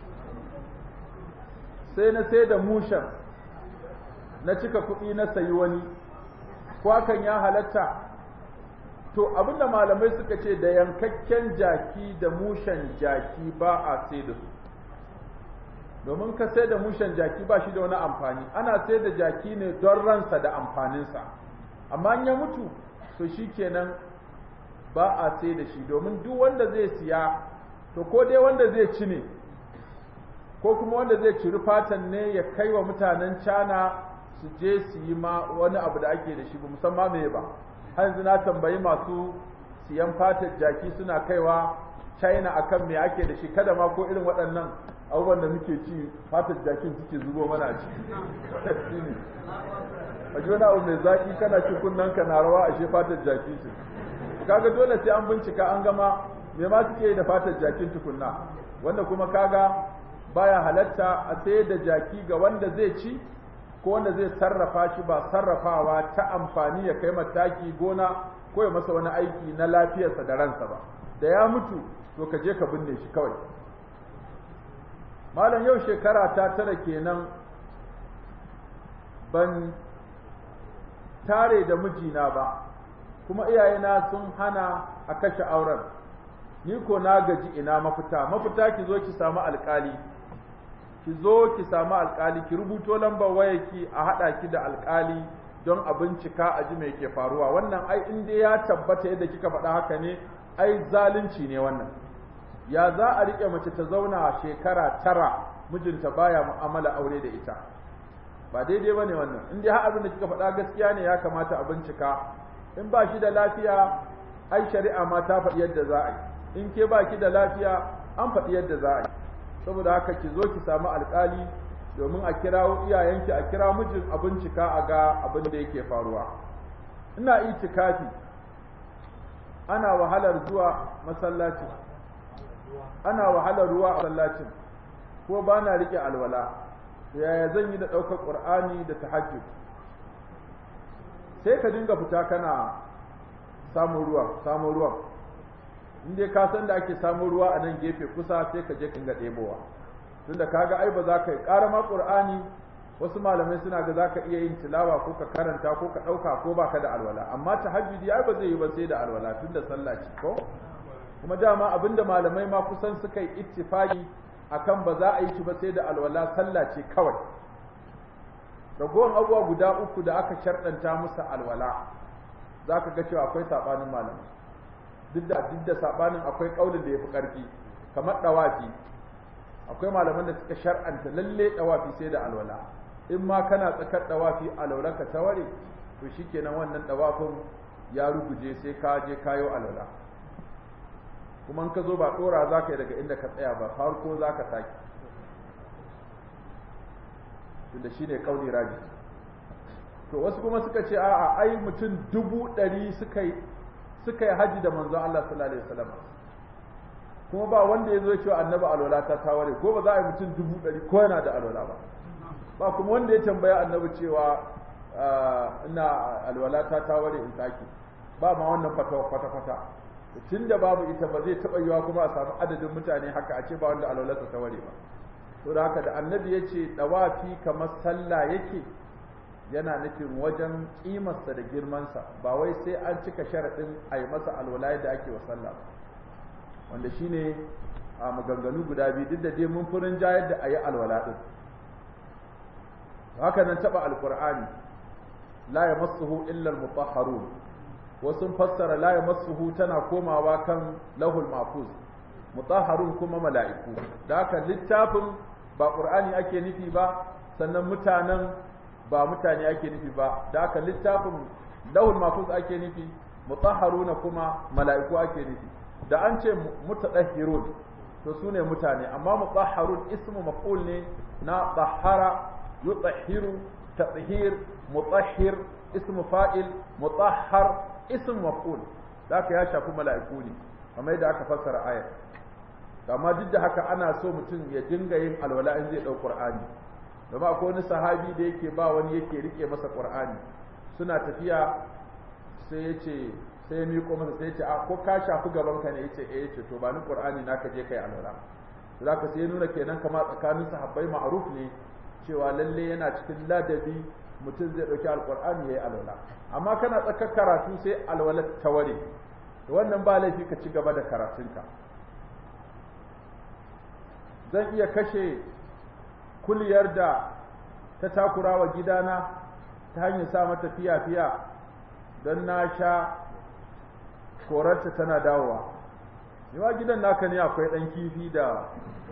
sai na sai da mushen na cika kuɗi na sayi wani kwakan ya halatta to abinda malamai suka ce da yankakken jaki da mushen jaki ba a sai da su domin ka sai da mushen jaki ba shi da wani amfani ana sai da jaki ne don ransa da amfaninsa amma ya mutu to shi kenan ba a sai da shi domin duk wanda zai siya to ko dai wanda zai ci ne ko kuma wanda zai ciri fatan ne ya kai wa mutanen cana su je su yi ma wani abu da ake da shi ba musamman me ba har yanzu na tambayi masu siyan fatar jaki suna kaiwa china akan me ake da shi kada ma ko irin waɗannan abubuwan da muke ci fatar jakin suke zubo mana a ciki a ji wani abu mai zaƙi kana ci kunnen ka na rawa ashe fatar jaki ce kaga dole sai an bincika an gama me ma suke yi da fatar jakin tukunna wanda kuma kaga baya halatta a sayar da jaki ga wanda zai ci ko wanda zai sarrafa shi ba sarrafawa ta amfani ya kai mataki gona ko ya masa wani aiki na lafiyarsa da ransa ba da ya mutu to ka je ka binne shi kawai malam yau shekara ta tara kenan ban tare da mijina ba kuma iyayena sun hana a kashe auren ni ko na gaji ina mafita mafita ki zo ki samu alkali ki zo ki samu alkali ki rubuto lambar wayarki a haɗa ki da alkali don a bincika a ji mai ke faruwa wannan ai in dai ya tabbata yadda kika faɗa haka ne ai zalunci ne wannan ya za a riƙe mace ta zauna shekara tara mijinta baya mu'amala aure da ita ba daidai bane wannan in dai har abin da kika faɗa gaskiya ne ya kamata a bincika in ba shi da lafiya ai shari'a ma ta faɗi yadda za a yi in ke ba ki da lafiya an faɗi yadda za a yi saboda haka ki zo ki samu alƙali domin a kirawo iyayenki a kira mijin a bincika a ga abin da yake faruwa ina itikafi ana wahalar zuwa masallacin ana wahalar ruwa a masallacin ko ba na riƙe alwala yaya zan yi da ɗaukar ƙur'ani da tahajjud sai ka dinga fita kana samun ruwa samun ruwan in dai ka san da ake samun ruwa a nan gefe kusa sai ka je ka ga ɗebowa tunda kaga ai ba za ka yi ƙara ma ƙur'ani wasu malamai suna ga za ka iya yin tilawa ko ka karanta ko ka ɗauka ko baka da alwala amma tahajjudi ai ba zai yi ba sai da alwala tunda sallah ce ko kuma dama abinda malamai ma kusan suka yi ittifaki akan ba za a yi shi ba sai da alwala sallah ce kawai ragowar abubuwa guda uku da aka sharɗanta musu alwala za ka ga cewa akwai saɓanin malamai duk da duk da saɓanin akwai ƙaunin da ya fi ƙarfi kamar ɗawafi akwai malaman da suka shar'anta lalle ɗawafi sai da alwala in ma kana tsakar ɗawafi alwalanka ta ware to shikenan wannan ɗawafin ya ruguje sai ka je kayo alwala kuma in ka zo ba ɗora za ka yi daga inda ka tsaya ba farko za ka sake tunda shi ne kauni raji to wasu kuma suka ce a'a ai mutum dubu ɗari suka yi suka yi haji da manzon Allah sallallahu alaihi wasallam kuma ba wanda ya zo cewa annabi alwala ta taware ko ba za a yi mutum dubu ɗari ko yana da alwala ba ba kuma wanda ya tambaya annabi cewa ina alwalata ta ware in sake ba ma wannan fatawa kwata-kwata tun da babu ita ba zai taɓa yiwa kuma a samu adadin mutane haka a ce ba wanda alwalarsa ta ware ba to da haka da annabi ya ce ɗawafi kamar sallah yake yana nufin wajen ƙimarsa da girmansa ba wai sai an cika sharaɗin a yi masa alwala da ake wa sallah ba wanda shine a maganganu guda biyu duk da dai mun furin jayar da a yi alwala ɗin haka nan taɓa alƙur'ani la ya masuhu illal mutahharun wasu fassara la ya masuhu tana komawa kan lahul mahfuz mutahharun kuma mala'iku da haka littafin ba ƙur'ani ake nufi ba sannan mutanen ba mutane ake nufi ba da haka littafin lahul mahfuz ake nufi mutahharuna kuma mala'iku ake nufi da an ce mutadahhirun to su ne mutane amma mutahharun ismu maf'ul ne na tahara yutahhiru tathhir mutahhir ismu fa'il mutahhar ismu maf'ul haka ya shafi mala'iku ne kamar yadda aka fassara ayar amma duk da haka ana so mutum ya dinga yin alwala in zai dau qur'ani domin akwai wani sahabi da yake ba wani yake rike masa qur'ani suna tafiya sai ya ce sai ya miƙo masa sai ya ce a ko ka shafi gaban ka ne yace eh yace to ba ni qur'ani naka je kai alwala zaka sai nuna kenan kama tsakanin sahabbai ma'ruf ne cewa lalle yana cikin ladabi mutum zai dauki alqur'ani yayi alwala amma kana tsakar karatu sai alwala ta ware to wannan ba laifi ka ci gaba da karatunka zan iya kashe kuliyar da ta takura wa gidana ta hanyar sa mata fiya-fiya don na sha korarta tana dawowa yawa gidan naka ne akwai ɗan kifi da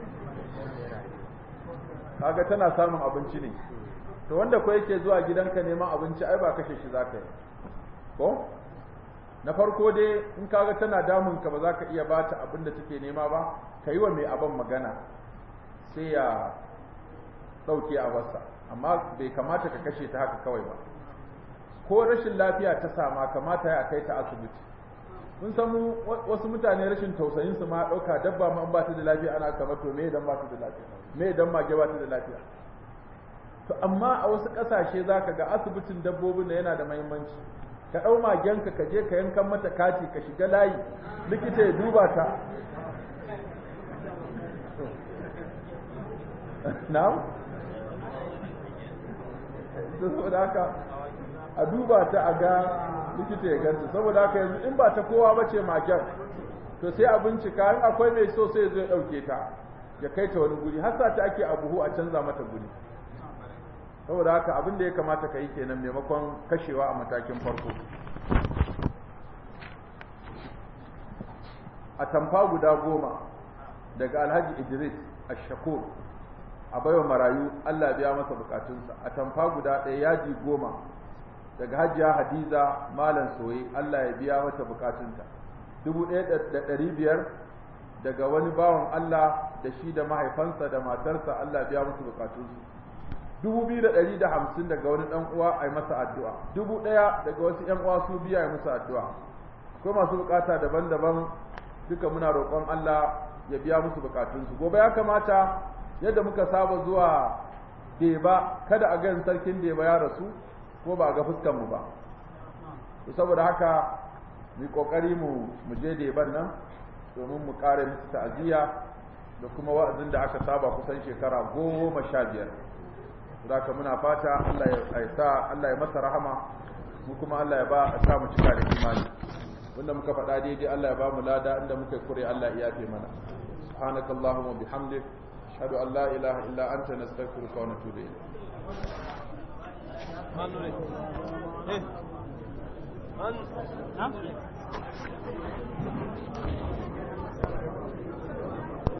kaga tana samun abinci ne to wanda ko yake zuwa gidanka neman abinci ai ba kashe shi za ka yi ko na farko dai in kaga tana damun ka ba za ka iya bata abin da take nema ba ka yi wa mai abin magana sai ya ɗauke a wasa amma bai kamata ka kashe ta haka kawai ba ko rashin lafiya ta sama kamata ya kai ta asibiti mun san wasu mutane rashin tausayin su ma ɗauka dabba ma ba ta da lafiya ana kamar to me idan ba ta da lafiya me idan mage ba ta da lafiya to amma a wasu ƙasashe zaka ga asibitin dabbobin da yana da muhimmanci ka ɗau magenka ka je ka yankan mata kati ka shiga layi likita ya duba ta na'am saboda haka a duba ta a ga likita ya ganta saboda haka yanzu in ba ta kowa ba ce magen to sai a bincika in akwai mai so sai zai ɗauke ta ya kai ta wani guri har ta ake a buhu a canza mata guri saboda haka abin da ya kamata ka yi kenan maimakon kashewa a matakin farko a tamfa guda goma daga alhaji idris ashakur a baiwa marayu allah biya masa bukatunsa a tamfa guda ɗaya yaji goma daga hajiya hadiza malam soye allah ya biya mata bukatunta dubu ɗaya da ɗari biyar daga wani bawan allah da shi da mahaifansa da matarsa allah biya musu bukatunsu dubu biyu da ɗari da hamsin daga wani ɗan uwa a yi masa addu'a dubu ɗaya daga wasu ‘yan uwa su biya yi musu addu'a akwai masu bukata daban-daban duka muna roƙon Allah ya biya musu bukatunsu gobe ya kamata yadda muka saba zuwa deba kada a gan sarkin deba ya rasu ko ba a ga fuskan mu ba saboda haka mu kokari mu mu je deban nan domin mu kare musu ta'aziyya da kuma wa'azin da aka saba kusan shekara goma sha biyar zaka muna fata Allah ya sa Allah ya masa rahama mu kuma Allah ya ba a sa mu cika da imani wanda muka faɗa daidai Allah ya ba mu lada inda muka kure Allah ya yafe mana subhanakallahumma bihamdik ashhadu an la ilaha illa anta nastaghfiruka wa natubu ilayk Man.